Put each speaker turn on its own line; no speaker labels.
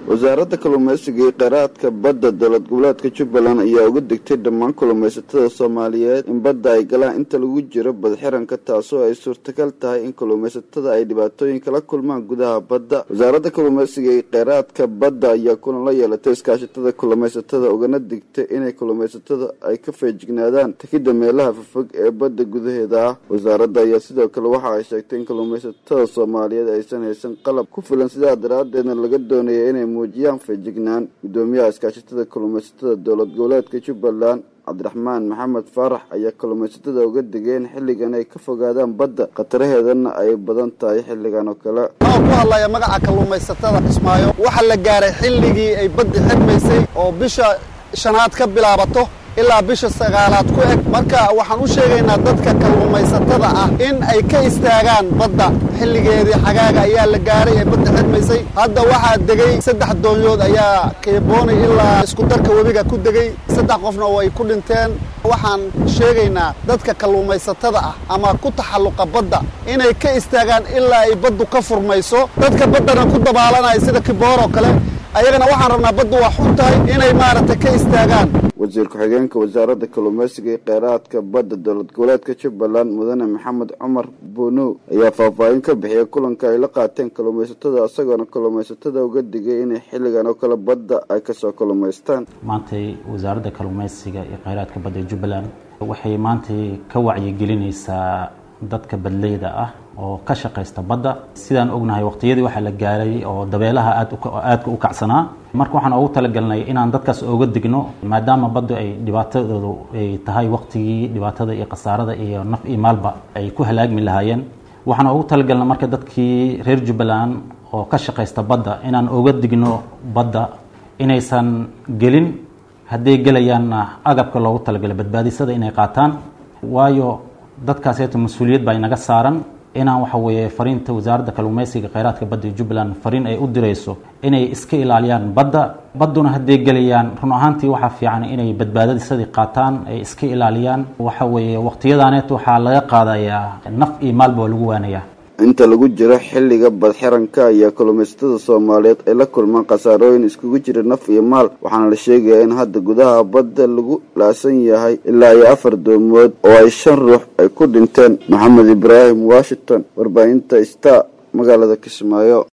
wasaaradda kalluumaysiga iyo kheyraadka badda dowlad goboleedka jubbaland ayaa uga digtay dhammaan kalluumaysatada soomaaliyeed in badda ay galaan inta lagu jiro badxiranka taasoo ay suurtagal tahay in kalluumaysatada ay dhibaatooyin kala kulmaan gudaha badda wasaaradda kalluumaysiga iyo kheyraadka badda ayaa kulan la yeelatay iskaashatada kalluumaysatada ugana digtay inay kalluumaysatada ay ka feejignaadaan takida meelaha fofog ee badda gudaheeda ah wasaaradda ayaa sidoo kale waxa ay sheegtay in kalluumaysatada soomaaliyeed aysan haysan qalab ku filan sidaa daraadeedna laga doonaya inay muujiyaan feejignaan gudoomiyaha iskaashatada kalluumaysatada dowlad goboleedka jubbaland cabdiraxmaan maxamed faarax ayaa kalluumaysatada uga digeen xilligan ay ka fogaadaan badda khataraheedana ay badan tahay xilligan oo kale
oo ku hadlaya magaca kalluumaysatada kismaayo waxaa la gaaray xilligii ay baddi xidhmaysay oo bisha shanaad ka bilaabato ilaa bisha sagaalaad ku eg marka waxaan u sheegaynaa dadka kalluumaysatada ah in ay ka istaagaan badda xilligeedii xagaaga ayaa la gaaray ee badda xidhmaysay hadda waxaa degay saddex doonyood ayaa keeboonay ilaa iskudarka webiga ku degay saddex qofna way ku dhinteen waxaan sheegaynaa dadka kalluumaysatada ah ama ku taxalluqa badda inay ka istaagaan ilaa ay baddu ka furmayso dadka baddana ku dabaalanaya sida kibooroo kale ayagana waxaan rabnaa baddu waa xun tahay inay maaragtay ka istaagaan
wasiir ku-xigeenka wasaaradda kalluumaysiga iyo kheyraadka badda dowlad goboleedka jubbaland mudane maxamed cumar buunow ayaa faahfaahin ka bixiyay kulanka ay la qaateen kalluumaysatada isagoona kalluumaysatada uga digay inay xilligan oo kale badda ay kasoo kalluumaystaan
maantay wasaaradda kalluumaysiga iyo kheyraadka badda ee jubbaland waxay maantay ka wacyigelinaysaa dadka badleyda ah oo ka shaqaysta badda sidaan ognahay waqtiyadii waxaa la gaaray oo dabeelaha aadaadka u kacsanaa marka waxaan ugu talagalnay inaan dadkaas ooga digno maadaama baddu ay dhibaatadoodu ay tahay waqtigii dhibaatada iyo khasaarada iyo naf iyo maalba ay ku halaagmi lahaayeen waxaan ugu talagalnay marka dadkii reer jubbaland oo ka shaqaysta badda inaan oga digno badda inaysan gelin hadday gelayaanna agabka loogu talagalay badbaadisada inay qaataan waayo dadkaaseeto mas-uuliyad baa inaga saaran inaan waxa weeye fariinta wasaaradda kalluumaysiga kheyraadka badda ee jubbaland fariin ay u dirayso inay iska ilaaliyaan badda badduna hadday gelayaan run ahaantii waxaa fiican inay badbaadadisadii qaataan ay iska ilaaliyaan waxa weeye waqtiyadaaneet waxaa laga qaadayaa naf iyo maalba waa lagu waanayaa
inta lagu jiro xilliga badxiranka ayaa kalluumaysatada soomaaliyeed ay la kulmaan khasaarooyin iskugu jira naf iyo maal waxaana la sheegayaa in hadda gudaha badda lagu laasan yahay ilaa iyo afar doomood oo ay shan ruux ay ku dhinteen maxamed ibraahim washington warbaahinta star magaalada kismaayo